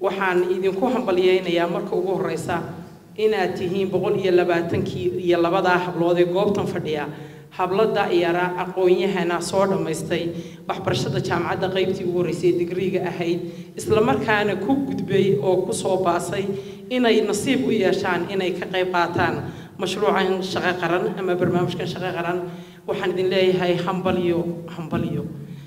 waxaan idinku hambalyeynayaa marka ugu horeysa inaad tihiin boqol iyo labaatankii iyo labadaa hablood ee goobtan fadhiya hablada yara aqoon-yahana soo dhammaystay waxbarashada jaamacadda qaybtii ugu horreysay ee digriiga ahayd islamarkaana ku gudbay oo ku soo baasay inay nasiib u yeeshaan inay ka qayb qaataan mashruucan shaqo qaran ama barnaamijkan shaqo qaran waxaan idin leeyahay hambalyo hambalyo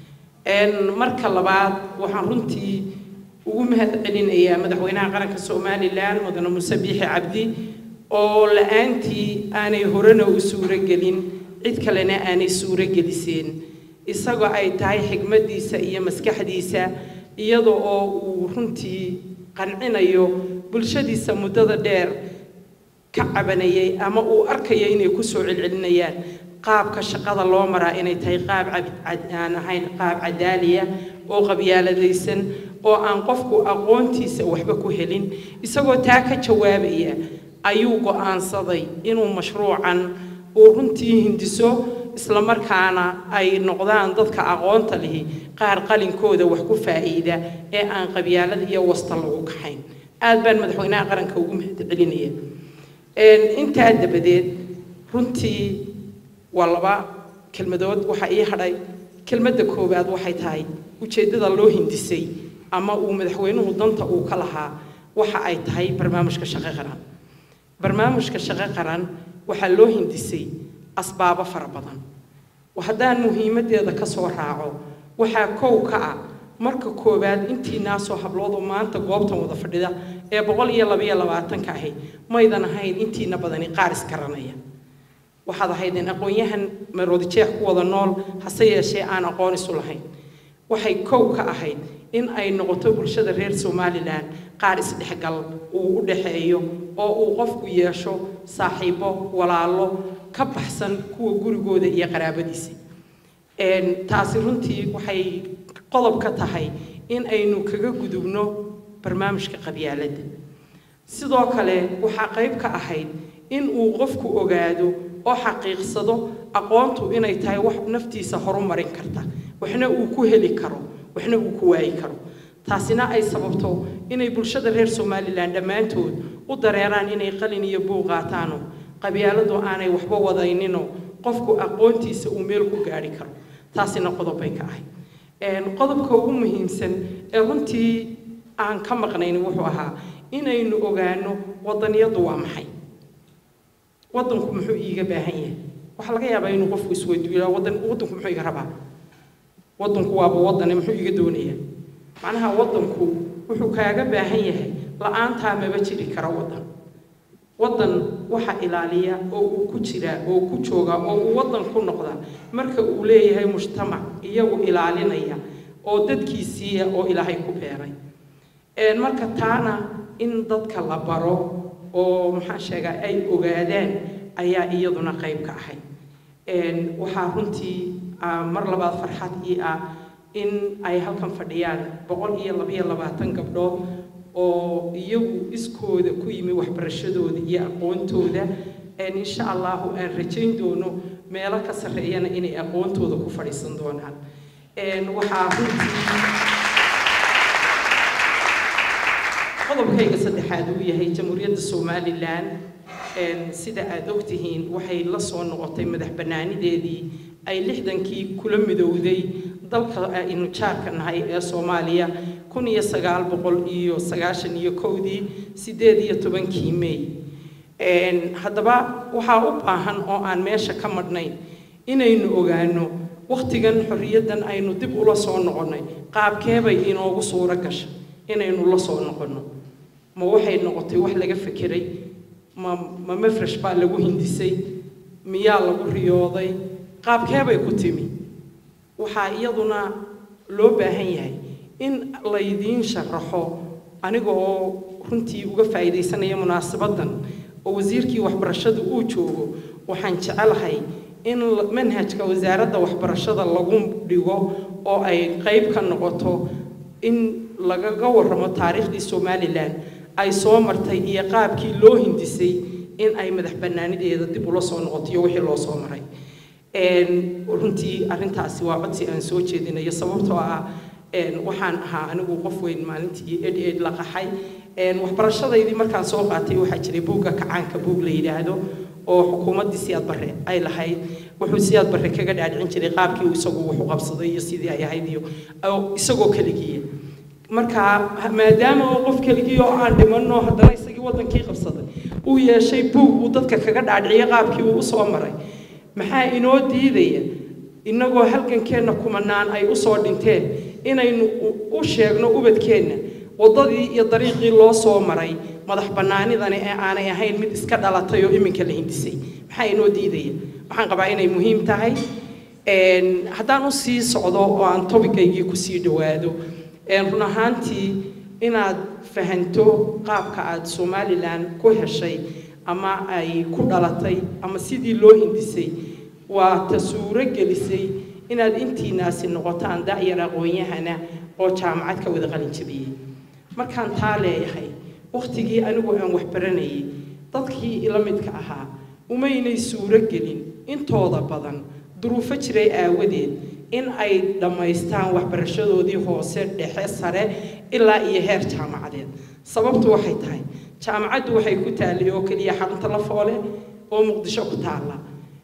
marka labaad waxaan runtii ugu mahad celinayaa madaxweynaha qaranka somalilan mudane muuse biixi cabdi oo la-aantii aanay horena u suuro gelin cid kalena aanay suuro geliseen isagoo ay tahay xigmaddiisa iyo maskaxdiisa iyada oo uu runtii qancinayo bulshadiisa muddada dheer ka cabanayay ama uu arkayo inay kusoo celcelinayaan qaabka shaqada loo maraa inay tahay qaab aan ahayn qaab cadaaliya oo qabyaaladaysan oo aan qofku aqoontiisa waxba ku helin isagoo taa ka jawaabaya ayuu go-aansaday inuu mashruucan uu runtii hindiso islamarkaana ay noqdaan dadka aqoonta lihi qaar qalinkooda wax ku faa'iida ee aan qabyaalad iyo wasta lagu kaxayn aad baan madaxweynaha qaranka ugu mahad celinaya intaa dabadeed runtii waa laba kelmadood waxaa ii hadhay kelmadda koowaad waxay tahay ujeeddada loo hindisay ama uu madaxweynuhu danta uu ka lahaa waxa ay tahay barnaamijka shaqo qaran barnaamijka shaqo qaran waxaa loo hindisay asbaabo fara badan haddaan muhiimaddeeda ka soo raaco waxaa kow ka ah marka koowaad intii naasoo habloodoo maanta goobtan wada fadhida ee boqol iyo labaiyo labaatanka ahayd maydan ahayn intiina badani qaar iskaranaya waxaad ahaydeen aqoon-yahan maroodijeex ku wada nool hase yeeshee aan aqoon isu lahayn waxay kow ka ahayd in ay noqoto bulshada reer somalilan qaar isdhexgal uu u dhaxeeyo oo uu qofku yeesho saaxiibo walaalo ka baxsan kuwa gurigooda iyo qaraabadiisa taasi runtii waxay qodob ka tahay in aynu kaga gudubno barnaamijka qabyaaladda sidoo kale waxaa qayb ka ahayd in uu qofku ogaado oo xaqiiqsado aqoontu inay tahay wax naftiisa horumarin karta waxna uu ku heli karo waxna uu ku waayi karo taasina ay sababto inay bulshada reer somalilan dhammaantood u dareeraan inay qalin iyo buuq qaataano qabyaaladu aanay waxba wadayninoo qofku aqoontiisa uu meel ku gaadhi karo taasina qodobbay ka ahayd qodobka ugu muhiimsan ee runtii aan ka maqnayn wuxuu ahaa inaynu ogaano wadaniyadu waa maxay wadanku muxuu iiga baahan yahay waxaa laga yaabaa inuu qofku isweydiiyo wadan wadanku muxuu iga rabaa wadanku waaba wadane muxuu iga doonayaa macnaha wadanku wuxuu kaaga baahan yahay la-aantaa maba jiri kara wadan wadan waxa ilaaliya oo uu ku jiraa oo ku joogaa oo uu wadan ku noqda marka uu leeyahay mujtamac iyagu ilaalinaya oo dadkiisiiya oo ilaahay ku beeray marka taana in dadka la baro oo maxaan sheegaa ay ogaadaan ayaa iyaduna qayb ka ahayd waxaa runtii mar labaad farxad ii ah in ay halkan fadhiyaan boqol iyo labaiyo labaatan gabdhood oo iyagu iskooda ku yimi waxbarashadooda iyo aqoontooda insha allahu aan rajayn doono meelo ka sarreeyana inay aqoontooda ku fadhiisan doonaan waxaa runtii qodobkayga saddexaad uu yahay jamhuuriyadda somalilan sida aada ogtihiin waxay la soo noqotay madax bannaanideedii ay lixdankii kula midowday dalka aynu jaarka nahay ee soomaaliya kun iyo sagaal boqol iyo sagaashan iyo kowdii sideed iyo tobankii may haddaba waxaa u baahan oo aan meesha ka madhnayn inaynu ogaano wakhtigan xorriyaddan aynu dib ula soo noqonnay qaabkeebay inoogu suuro gasha inaynu la soo noqonno ma waxay noqotay wax laga fekeray ma ma mafresh baa lagu hindisay miyaa lagu riyooday qaabkeebay ku timi waxaa iyaduna loo baahan yahay in laydiin sharaxo aniga oo runtii uga faa'iidaysanaya munaasabaddan oo wasiirkii waxbarashada uu joogo waxaan jecelahay in manhajka wasaaradda waxbarashada lagu dhigo oo ay qayb ka noqoto in lagaga warramo taariikhdii somalilan ay soo martay iyo qaabkii loo hindisay in ay madax bannaanideeda dib ula soo noqoto iyo wixii loo soo maray runtii arrintaasi waa codsi aan soo jeedinayo sababtoo ah waxaan ahaa anigu qof weyn maalintii ed ed la qaxay waxbarashadaydii markaan soo qaatay waxaa jiray buugga kacaanka buug la yidhaahdo oo xukuumaddii siyaad barre ay lahayd wuxuu siyaad barre kaga dhaadhicin jiray qaabkii isagu wuxu qabsaday iyo sidii ay ahayd iyo isagoo keligiiya marka maadaama oo qof keligii oo aan dhimanno haddana isagii waddankii qabsaday uu yeeshay buug uu dadka kaga dhaadhiciyay qaabkii uu usoo maray maxaa inoo diidaya innagoo halgankeenna kumanaan ay usoo dhinteen inaynu u sheegno ubadkeenna waddadii iyo dariiqii loo soo maray madax bannaanidani ee aanay ahayn mid iska dhalatay oo iminka la hindisay maxaa inoo diidaya waxaan qabaa inay muhiim tahay haddaan u sii socdo oo aan tobigaygii kusii dhowaado run ahaantii inaad fahanto qaabka aad somalilan ku heshay ama ay ku dhalatay ama sidii loo hindisay waa ta suuro gelisay inaad intiinaasi noqotaan da'yar aqoon-yahana oo jaamacad ka wada qalin jabiyey markaan taa leeyahay wakhtigii anigu aan waxbaranayay dadkii ila midka ahaa umaynay suuro gelin intooda badan duruufo jiray aawadeed in ay dhammaystaan waxbarashadoodii hoose dhexe sare ilaa iyo heer jaamacadeed sababtu waxay tahay jaamacaddu waxay ku taallay oo keliya xarunta la foole oo muqdisho ku taalla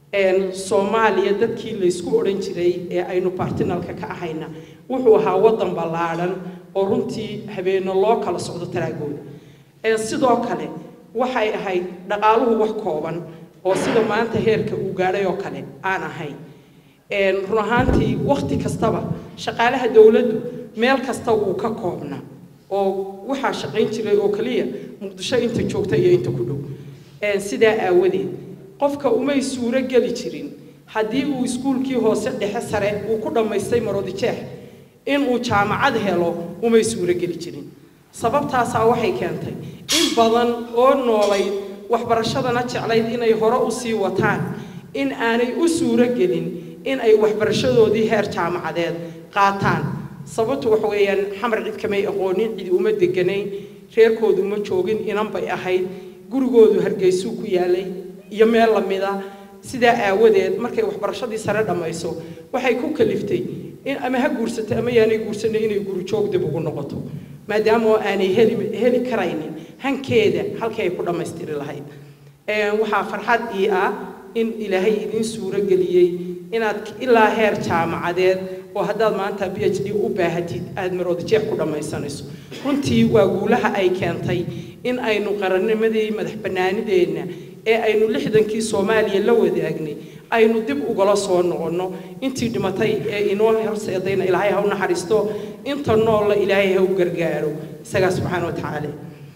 soomaaliya dadkii laysku odhan jiray ee aynu bartinalka ka ahayna wuxuu ahaa waddan ballaadhan oo runtii habeenno loo kala socdo taraagooda sidoo kale waxay ahayd dhaqaaluhu wax kooban oo sida maanta heerka uu gaadhay oo kale aan ahayn run ahaantii wakhti kastaba shaqaalaha dowladdu meel kasta wuu ka koobna oo waxaa shaqayn jiray oo keliya muqdisho inta joogta iyo inta ku dhow sidaa aawadeed qofka umay suuro geli jirin haddii uu iskuulkii hoose dhexe sare uu ku dhammaystay marodijeex inuu jaamacad helo umay suuro geli jirin sababtaasaa waxay keentay in badan oo noolayd waxbarashadana jeclayd inay hore u sii wataan in aanay u suuro gelin in ay waxbarashadoodii heer jaamacadeed qaataan sababtu waxa weeyaan xamar cid kamay aqoonin cidi uma deganayn reerkoodu ma joogin inan bay ahayd gurigoodu hargeysuu ku yaalay iyo meel lamida sidaa aawadeed markay waxbarashadii sare dhammayso waxay ku kaliftay in ama ha guursato ama yaanay guursanay inay guri joog dib ugu noqoto maadaama oo aanay heli heli karaynin hankeeda halkii ay ku dhammaystiri lahayd waxaa farxad ii ah in ilaahay idiin suuro geliyey inaad ilaa heer jaamacadeed oo haddaad maanta b h d u baahatid aada maroodajeex ku dhammaysanayso runtii waa guulaha ay keentay in aynu qarannimadii madax bannaanideenna ee aynu lixdankii soomaaliya la wadaagnay aynu dib ugala soo noqonno intii dhimatay ee inoo horseedayna ilaahay ha u naxariisto inta noolla ilaahay ha u gargaaro isagaa subxaana wa tacaala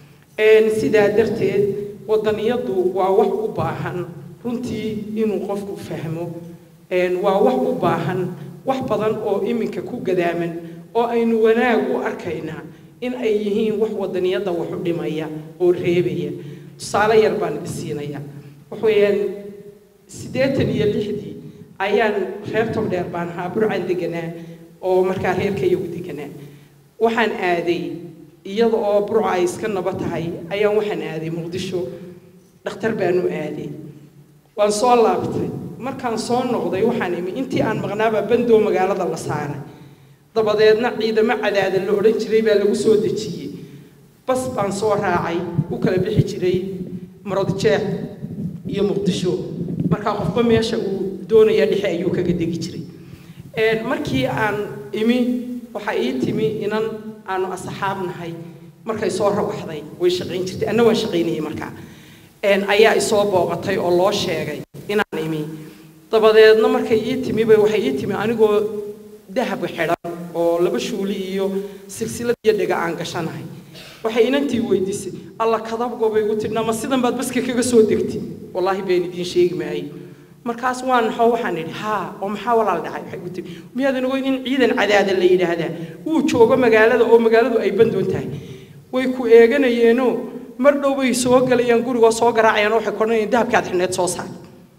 sidaa darteed wadaniyadu waa wax u baahan runtii inuu qofku fahmo waa wax u baahan wax badan oo iminka ku gadaaman oo aynu wanaag u arkaynaa in ay yihiin wax wadaniyadda wax u dhimaya oo reebaya tusaale yar baan idin siinaya waxweeyaan siddeetan iyo lixdii ayaan reer togdheer baan ahaa burcan deganaa oo markaa reerkayagu deganaa waxaan aaday iyada oo burca ay iska naba tahay ayaan waxaan aaday muqdisho dhakhtar baanu aaday waan soo laabtay markaan soo noqday waxaan imi intii aan maqnaaba bandoo magaalada la saaray dabadeedna ciidamo cadaada la odhan jiray baa lagu soo dejiyey bas baan soo raacay u kala bixi jiray marodjeex iyo muqdisho markaa qofba meesha uu doonaya dhexe ayuu kaga degi jiray markii aan imi waxaa ii timi inan aanu asxaab nahay markay soo rawaxday way shaqayn jirtay anna waan shaqaynayay markaa ayaa isoo booqatay oo loo sheegay inaan imi dabadeedna markay ii timiba waxay ii timi anigoo dahab xidhan oo laba shuuli iyo silsilad iyo dhega aan gashanahay waxay inantii weydiisay alla kadabgobay igu tidhi nama sidan baad baska kaga soo degtay wallaahi been idiin sheegi maayo markaas waan naxoo waxaan idhi haa oo maxaa walaal dhacay waxay igu tidhi miyaadan ogeyn in ciidan cadaada la yidhaahdaa wuu joogo magaalada oo magaaladu ay bandoon tahay way ku eeganayeenoo mar dhow bay soo galayaan gurigoo soo garaacayaan waxay kodhanayaan dahabkaad xidhneed soo saar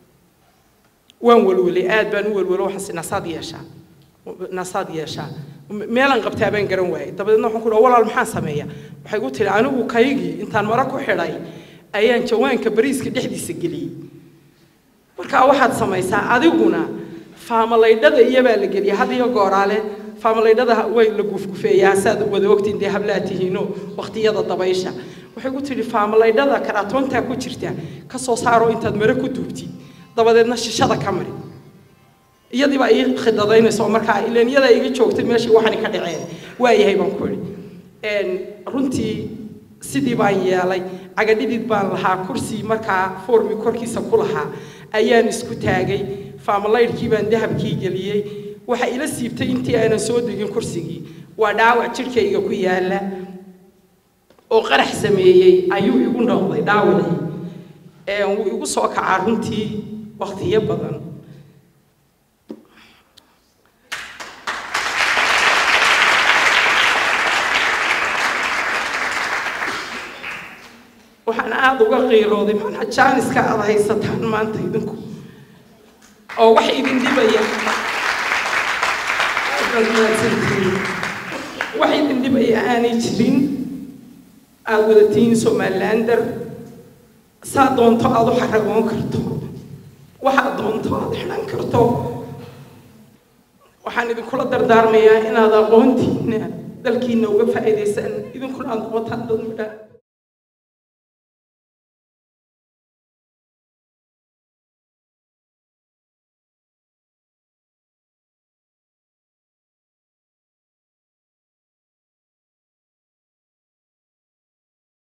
waan welwelay aad baan u welwelo waxaas nasaad yeeshaa nasaad yeeshaa meelaan qabtaa baan garan waayay dabadeedna waxaan ku dhaha walaal maxaan sameeyaa waxay gu tihi anigu kaygii intaan mara ku xidhay ayaan jawaanka bariiska dhexdiisa geliyey markaa waxaad samaysaa adiguna faamalaydhada iyabaa la geliya had iyo gooraale faamalaydhada way la gufgufeeyaa saad wada ogtiin dee hablaa tihiino waqtiyada dabaysha waxay ku tidhi faamalaydhada karaatoontaa ku jirta ka soo saaro intaad mare ku duubtid dabadeedna shishada ka mari iyadii baa ii khidadaynaysa oo markaa ileen iyadaa iga joogtay meeshii waxani ka dhaceen waayahay baan ku idhi runtii sidii baan yeelay cagadhidid baan lahaa kursi markaa formi korkiisa ku lahaa ayaan isku taagay faamalaydhkii baan dahabkii geliyey waxa ila siibtay intii aanan soo degin kursigii waa dhaawac jidhkayga ku yaala oo qarax sameeyey ayuu igu noqday dhaawacii wuu igu soo kacaa runtii waqtiyo badan waxaan aada uga qiirooday macnaa jaaniska aada haysataan maanta idinku oo wax idin dhibaya wax idin dhibaya aanay jirin aada wada tihiin somalilander saa doonto aada u xaragoon karto waxaad doonto aada xidhan karto waxaan idinkula dardaarmayaa inaad aqoontiina dalkiina uga faa'iidaysaan idinkuna aada noqotaan dad midha